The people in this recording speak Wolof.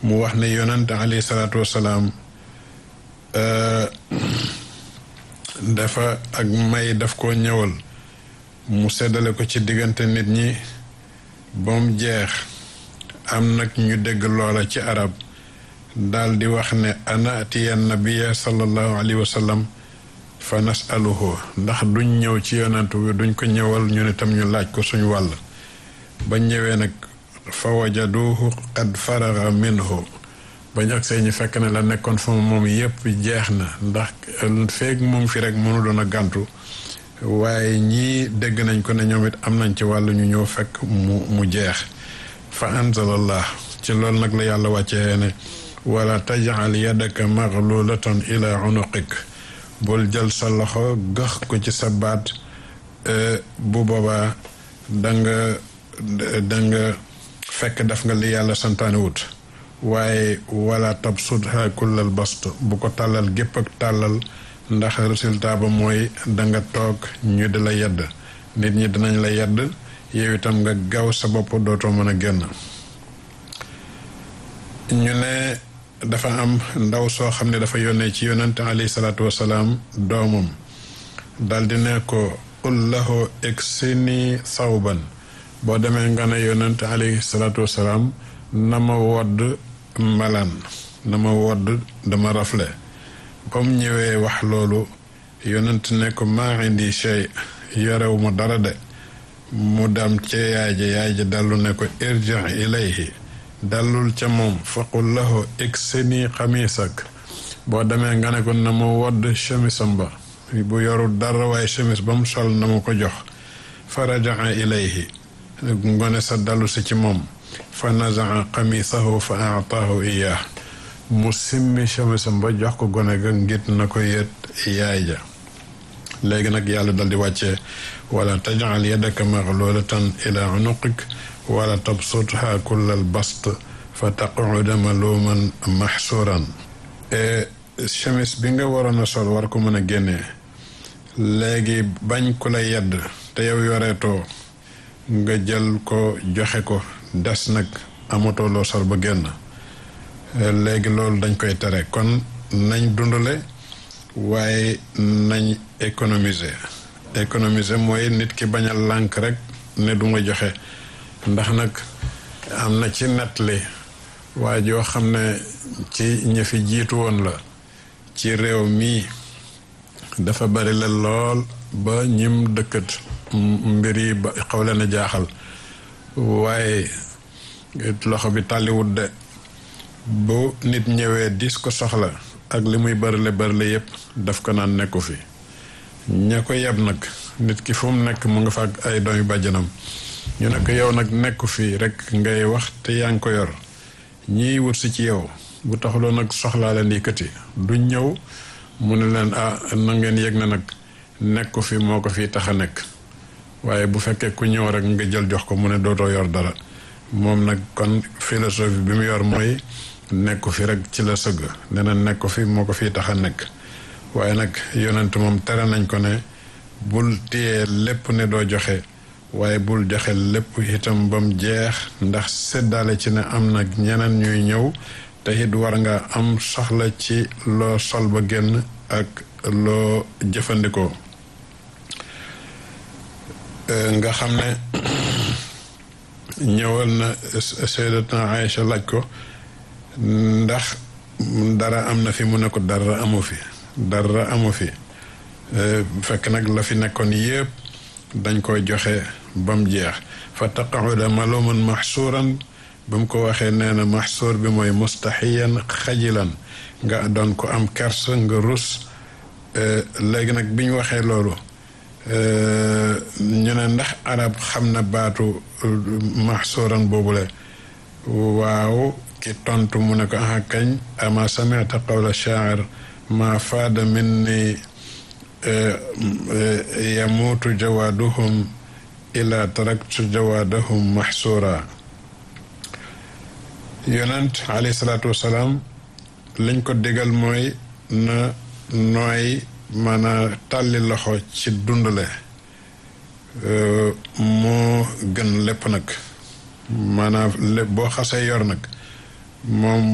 mu wax ne yonent alayhi salaatu wasalaam dafa ak may daf koo ñëwal mu seddale ko ci diggante nit ñi ba mu jeex am nag ñu dégg loola ci arab daal di wax ne ana atiya nabiya sallallahu alayhi wa sallam fa nasaluhu ndax duñ ñëw ci yonent bi duñ ko ñëwal ñu ne tam ñu laaj ko suñ wàll ba ñëwee nag fa wajaduhu qad faraga minhu bañ ak see ñu fekk ne la nekkoon fa moom yépp jeex na ndax feeg moom fi rek mënu doon a gàntu waaye ñii dégg nañ ko ne ñoom it am nañ ci wàllu ñu ñëw fekk mu mu jeex fa anzalallah ci loolu nag la yàlla wàccee ne wala tajal yadaka maglulatan ila unuqik bul jël sa loxo gax ko ci sa baat bu boobaa danga danga fekk def nga li yàlla santaane wut waaye wala tabsutha kullal bast bu ko tàllal gépp ak tàllal ndax résultat ba mooy danga toog ñu di la yedd nit ñi dinañ la yedd yow itam nga gaaw sa bopp dootoo mën a génn ñu ne dafa am ndaw soo xam ne dafa yónnee ci yonente alayhi salaatu wasalaam doomam daldi ne ko qul lahu iksini sawban boo demee nga ne yonente alayhi salaatu wasalaam na ma wodd mbalaan na ma wodd dama rafle ba mu ñëwee wax loolu yonent ne ko maa indi shay yorewu ma dara de mu dem ca yaay ja yaay ja dallu ne ko irji ilayhi dallul ca moom faqul lahu iksini xamiisak boo demee nga ne ko na ma wodd chemisam ba bu yorul dara waaye chemise ba mu sol na ma ko jox fa rajaa ilayhi ngone sa dallu si ci moom fa nazaa xamiisahu fa aataahu iyaah mu simmi chemisam ba jox ko gone ga ngit na ko yet yaay ja léegi nag yàlla dal di wàccee wala tajal yadaka maglulatan ila unuqik wala tabsutha kullal bast fa taquda maluman maxsuran chemise bi nga waroon a sol war ko mën a génnee léegi bañ ku la yedd te yow yoreetoo nga jël ko joxe ko des nag amatoo loo sol ba génn léegi loolu dañ koy tere kon nañ dundale waaye nañ économiser économiser mooy nit ki bañ a lànk rek ne du ma joxe ndax nag am na ci nettali waaye joo xam ne ci ñi fi jiitu woon la ci réew mii dafa bari la lool ba ñim dëkkat mbir yi ba xaw leen a jaaxal waaye loxo bi tàlliwut de bu nit ñëwee dis ko soxla ak li muy bërile bërile yépp daf ko naan nekku fi ña ko yeb nag nit ki fu mu nekk mu nga fa ak ay doomi bàjjanam ñu ne ko yow nag nekku fi rek ngay wax te yaa ngi ko yor ñiy wut si ci yow bu taxuloo nag soxlaa leen yëkkati du ñëw mu ne leen ah na ngeen yëg na nag nekku fi moo ko fi tax a nekk waaye bu fekkee ku ñëw rek nga jël jox ko mu ne dootoo yor dara moom nag kon philosophie bi mu yor mooy nekku fi rek ci la sëgg nee na nekku fi moo ko fii tax a nekk waaye nag yonent moom tere nañ ko ne bul téye lépp ne doo joxe waaye bul joxe lépp itam ba mu jeex ndax séddaale ci ne am nag ñeneen ñuy ñëw te it war nga am soxla ci loo sol ba génn ak loo jëfandikoo nga xam ne ñëwal na Sayyidatuna Aïcha laaj ko ndax dara am na fi mu ne ko dara amu fi dara amu fi fekk nag la fi nekkoon yépp dañ koy joxe ba mu jeex fa taqauda maluman maxsuuran ba mu ko waxee nee na maxsuur bi mooy mustaxiyan xajilan nga doon ko am kers nga rus léegi nag bi ñu waxee loolu ñu ne ndax arab xam na baatu maxsuuran boobule waaw ki tontu mu ne ko aha kañ ama samita qawla shaacir ma faada minni yamuutu jawaaduhum ila taraktu jawaadahum maxsuura yonent alayhi salaatu wasalaam liñ ko digal mooy na nooy mën a tàlli loxo ci dundale moo gën lépp nag maanaam lépp boo xasee yor nag moom